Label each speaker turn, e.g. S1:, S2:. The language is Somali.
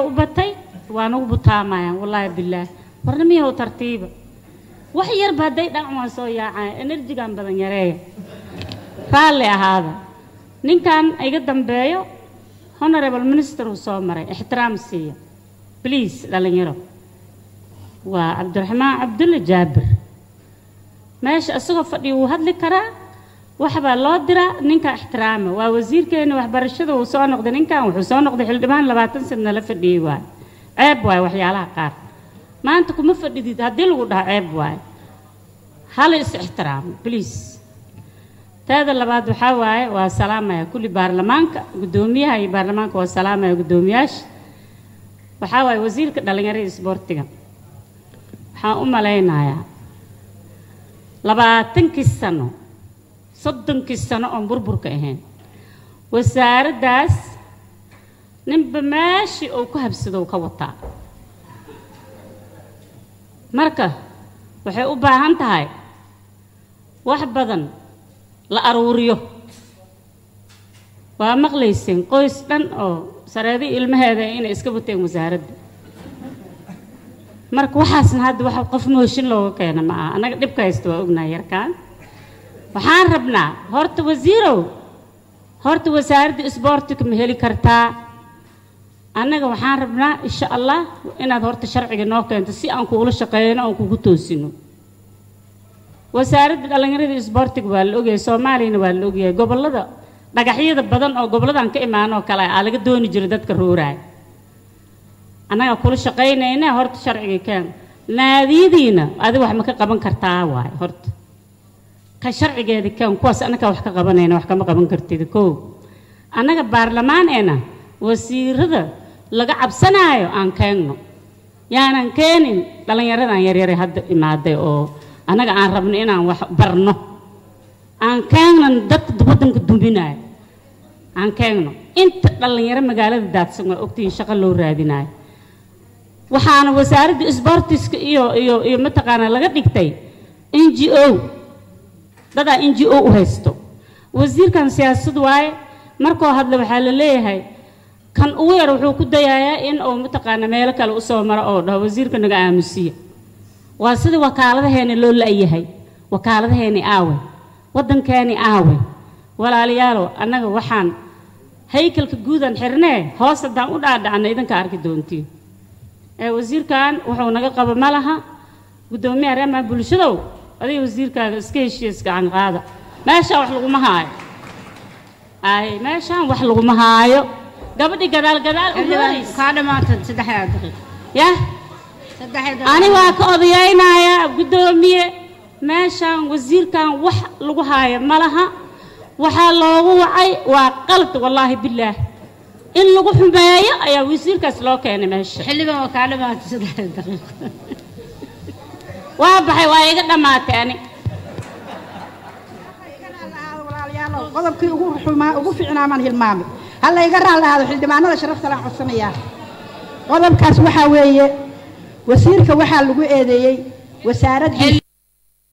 S1: u batay waa nagu butaamayaan wallaahi bilaah warna miyahow tartiiba wax yarba hadday dhacmaan soo yaacaan enerjigan badan yareeya raalli ahaada ninkan iga dambeeyo honorable minister uu soo maray ixtiraam siiya bliis dhalinyaro waa cabdiraxmaan cabdulle jaabir meesha isagoo fadhiya wuu hadli karaa waxbaa loo diraa ninka ixtiraama waa wasiirkeena waxbarashada uu soo noqday ninkan wuxuu soo noqday xildhibaan labaatan sana la fadhiyey waayo ceeb waayo waxyaalaha qaar maanta kuma fadhidid haddii lagu dhaho ceeb waayo hala is ixtiraamo bliis teeda labaad waxaa waaye waa salaamaya kulli baarlamaanka guddoomiyaha iyo baarlamaanka waa salaamaya guddoomiyaasha waxaa waaye wasiirka dhallinyarada isboortiga waxaan u malaynayaa labaatankii sano soddonkii sano oon burburka ahayn wasaaraddaas ninba meeshii uu ku habsadow ka wataa marka waxay u baahan tahay wax badan la aruuriyo waa maqlayseen qoys dhan oo sareedii ilmaheeda inay iska bateen wasaaradda marka waxaasna hadda wax qof mooshin looga keena ma aha annaga dhibka haysta waa ognahay yarkaan waxaan rabnaa horta wasiirow horta wasaaradda isboortiga ma heli kartaa annaga waxaan rabnaa insha allah inaad horta sharciga noo keento si aan kuula shaqeeyno oon kugu toosino wasaaradda dhallinyarada isboortiga waa la ogyahay soomaaliyana waa la ogyahay gobollada dhagaxyada badan oo gobolladan ka imaanoo kale aa laga dooni jiray dadka rooraay annaga kula shaqaynayna horta sharciga keen naadiyadiina adiga wax ma ka qaban kartaa waaye horta ka sharcigeeda keen kuwaas annaga wax ka qabanayna wax kama qaban kartid kow annaga baarlamaaneena wasiirada laga cabsanaayo aan keenno yaanan keenin dhallinyaradan yaryare hadda imaaday oo annaga aan rabno inaan wax barno aan keennan dadka waddanka duminaayo aan keenno inta dhallinyaro magaalada daadsan waa ogtihiin shaqo loo raadinaayo waxaana wasaaradda isboortiska iyo iyo iyo mataqaanaa laga dhigtay n g o dadaa n g o u haysto wasiirkan siyaasad waaye markoo hadle waxaa la leeyahay kan ugu yar wuxuu ku dayayaa in uu mataqaana meelo kale usoo maro oo dhaho wasiirka naga aamusiya waa sida wakaaladaheena loo la-yahay wakaaladaheeni aawe waddankeeni aawe walaalayaalow annaga waxaan haykalka guudan xirnee hoos haddaan u dhaadhacna idinka arki doontiin ee wasiirkan wuxuu naga qabo ma laha guddoomiyaha reemaha bulshadow adiga wasiirkaaga iska heshiis gacan qaada meeshaan wax laguma haayo ay meeshaan wax laguma haayo gabadhi gadaal gadaal u hooraysa
S2: kaa dhamaatan saddexdaa daqiiq
S1: yah
S2: saddexda
S1: ani waa ka odayaynayaa guddoomiye meeshaan wasiirkan wax lagu haayo ma laha waxaa loogu wacay waa qalad wallaahi bilaah in lagu xumeeyo ayaa wasiirkaas loo keenay meesha
S2: xildhibaan waa kaa dhamaatan saddexda daqiiq
S1: waa baxay waa iga dhammaatay ani
S3: qodobkii ugu xumaa ugu fiicnaa maan hilmaamay halla iga raal ahaado xildhibaanada sharafta laan codsanayaa qodobkaas waxaa weeye wasiirka waxaa lagu eedeeyey wasaaraddii